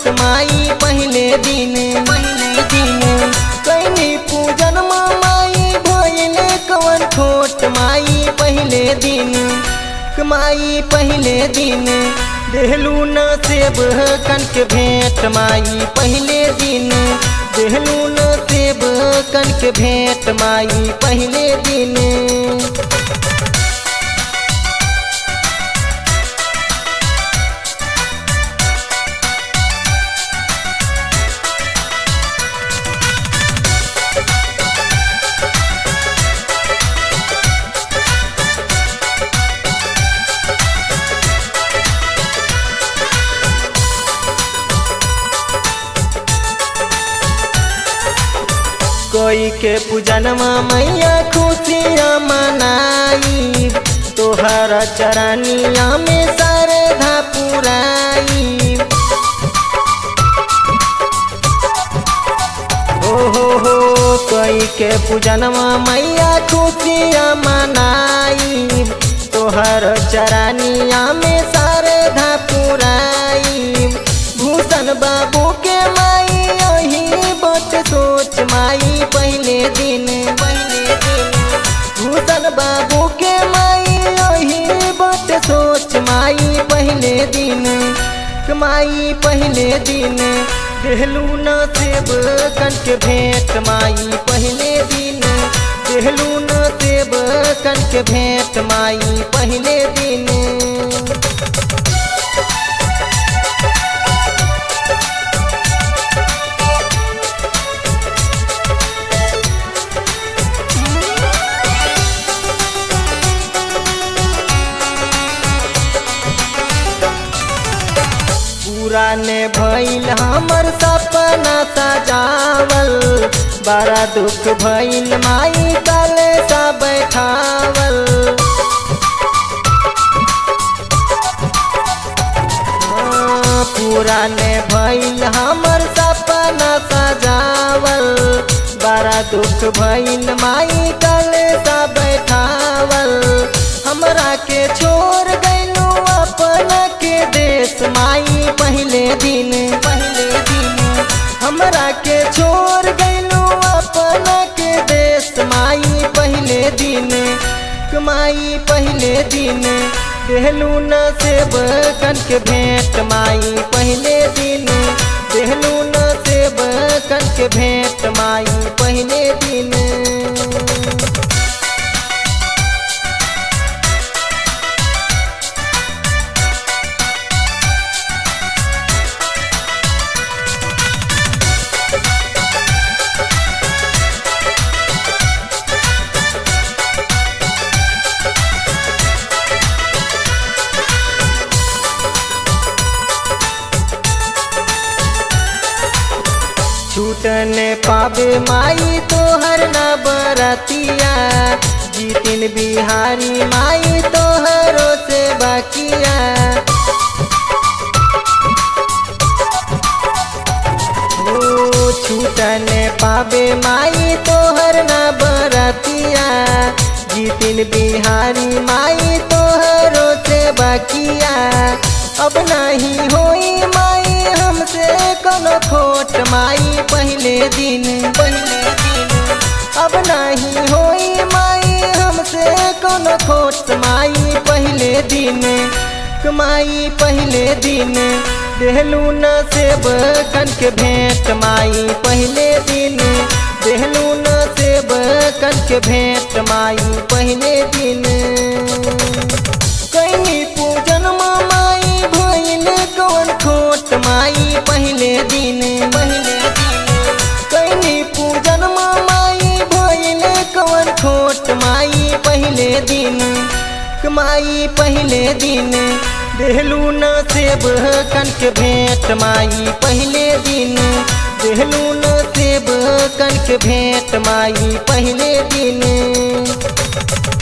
माई पहले दिन पहले दिन कैनी पूजन माई भइले कवन खोट माई पहले दिन माई पहले दिन देहलू न सेब कनक भेंट माई पहले दिन देहलू न सेब कनक भेंट माई पहले दिन कोई के पूजनमा मैया खुशियाँ मनाई तोहर चरनिया में श्रद्धा पुराई ओ हो हो कोई के पूजनमा मैया खुशियाँ मनाई तोहर चरनिया में श्रद्धा पुराई भूषण बाबू के माई यही बट सोच माई पहले दिन पहले दिन भूषण बाबू के माई यही बट सोच माई पहले दिन माई पहले दिन देहलू न सेब कनक भेंट माई पहले दिन देहलू न सेब कनक भेंट माई पहले दिन पूरा ने भइल हमर सपना सजावल बड़ा दुख भइल माई कल सा बैठावल हाँ, पूरा ने भइल हमर सपना सजावल बड़ा दुख भइल माई कल सा बैठावल हमरा के छोड़ गइलू अपना के देश माई पहले दिन पहले दिन हमरा के छोड़ गइलू अपना के देश माई पहले दिन माई पहले दिन देहलू न सेब कनक भेंट माई पहले दिन देहलू न सेब कनक भेंट माई पहले दिन छूटने पावे माई तोहर न बरतिया जीतिन बिहारी माई तोहरो से बाकिया ओ छूटने पावे माई तोहर न बरतिया जीतिन बिहारी माई तोहरो से बाकिया अब नहीं होई माई हमसे कोनो खोट माई पहले दिन पहले दिन अब नहीं होई माई हमसे कोनो खोट माई पहले दिन माई पहले दिन देहलू न सेब कनक भेंट माई पहले दिन देहलू न सेब कनक भेंट माई पहले दिन कैनी पूजन माई भइल कवन खोट माई पहले दिन पहले दिन कैनी पूजन माई भइल कवन खोट माई पहले दिन माई पहले दिन देहलू न सेब कनक भेंट माई पहले दिन देहलू न सेब कनक भेंट माई पहले दिन